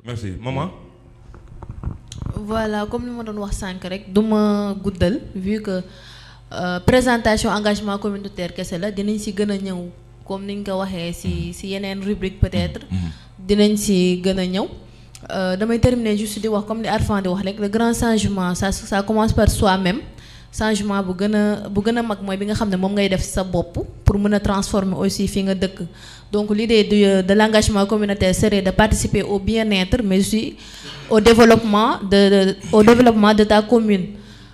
merci maman. voilà comme li ma doon wax sànq rek du ma guddal vu que euh, présentation engagement communautaire kese la dinañ si gën a ñëw comme ni nga ko waxee si si yeneen rubrique peut-être dinañ si gën a ñëw Euh, damay terminer juste di wax comme li Arfan di wax rek le grand changement ça ça commence par soi-même changement bu gën a bu gën a mag mooy bi nga xam ne moom ngay def sa bopp pour mën a transformer aussi fi nga dëkk donc l'idée de de l'engagement communautaire serait de participer au bien-être mais aussi au développement de, de au développement de ta commune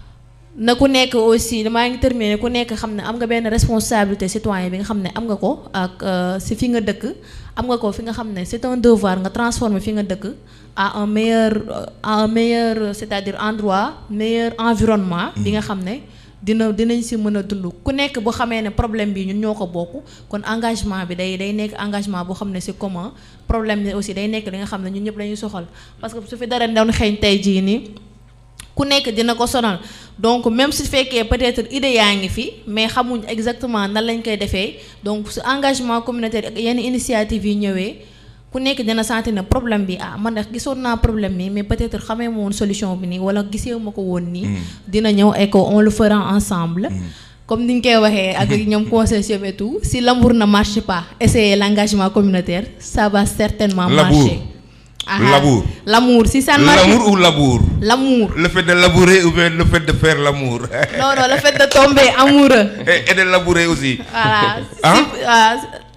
na ku nekk aussi damaa ngi terminer ku nekk xam ne am nga benn responsabilité citoyen bi nga xam ne am nga ko ak si fi nga dëkk am nga ko fi nga xam ne c'est un devoir nga transformer fi nga dëkk à un meilleur à un meilleur c'est-à-dire endroit meilleur environnement bi nga xam ne dina dinañ si mën a dund ku nekk boo xamee ne problème bi ñun ñoo ko bokk kon engagement bi day day nekk engagement boo xam ne c'est commun problème bi aussi day nekk li nga xam ne ñun ñëpp lañuy soxal parce que su fi dara doon xeeñ tey jii nii ku nekk dina ko sonal donc même su fekkee peut-être idée yaa ngi fi mais xamuñ exactement nan lañ koy defee donc su engagement communautaire ak yenn initiative yi ñëwee ku nekk dina sentir ne problème bi ah man de gisoon naa problème bi mais peut-être xamee ma woon solution bi nii wala gisee ma ko woon nii. dina ñëw et que on le fera ensemble. comme ni ñu koy waxee ak ñoom conseil et tout si l'amour ne marche pas essayez l'engagement communautaire ça va certainement marcher. Ah, L'amour. L'amour, si ça ne marche L'amour ou labour L'amour. Le fait de labourer ou bien le fait de faire l'amour Non, non, le fait de tomber amoureux. et, et de labourer aussi. Voilà. Hein? Si- ah,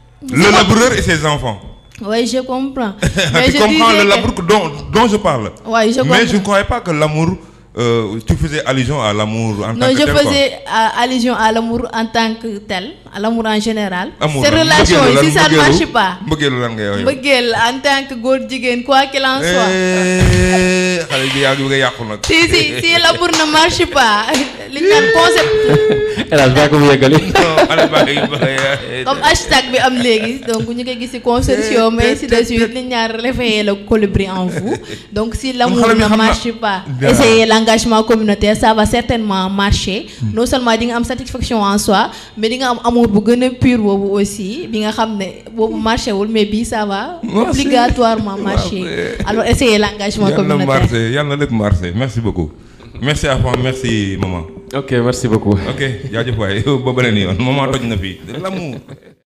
Le laboureur et ses enfants. Oui, je comprends. tu je comprends disais le que- labour que- dont, dont je parle. Ouais, je Mais je ne comprends. croyais pas que l'amour, euh, tu faisais allusion à l'amour en Non, tant que je tel, quoi. faisais euh, allusion à l'amour en tant que tel, à l'amour en général. Amour Ces lan, relations, mbëggeelu lan, si ça ne mbëggeelu- marche pas, mbëggeelu lan ngay wax yow. bëggeel en tant que góor jigéen, quoi qu'il en soit. Eh, xale bi yaa ngi bëgg a yàqu nag. Si, si, si l'amour ne marche pas, li ñu naan concept, hélas baa ko mu yeggali Non, xale baa ngi bëgg a- comme hashtag bi am léegi, donc ñu koy gis ci consortium, mais ainsi de suite, li ñu naan réveiller le colibri en vous. Donc si l'amour xale bi ne xam na- marche pas, Bien. essayez l'engagement communautaire, ça va certainement marcher. Non seulement di nga am satisfaction en soi, mais di nga am amour bu gën a pur boobu aussi, bi nga xam ne boobu marché wul, mais bii ça va Marcher. obligatoirement marcher. Marcher. Alors essayez l'engagement yàlla na communautaire. marché yàlla na lépp marché merci beaucoup. merci à toi merci maman. ok merci beaucoup ok jaajëf waay ba beneen yoon maman toj na fii l'amour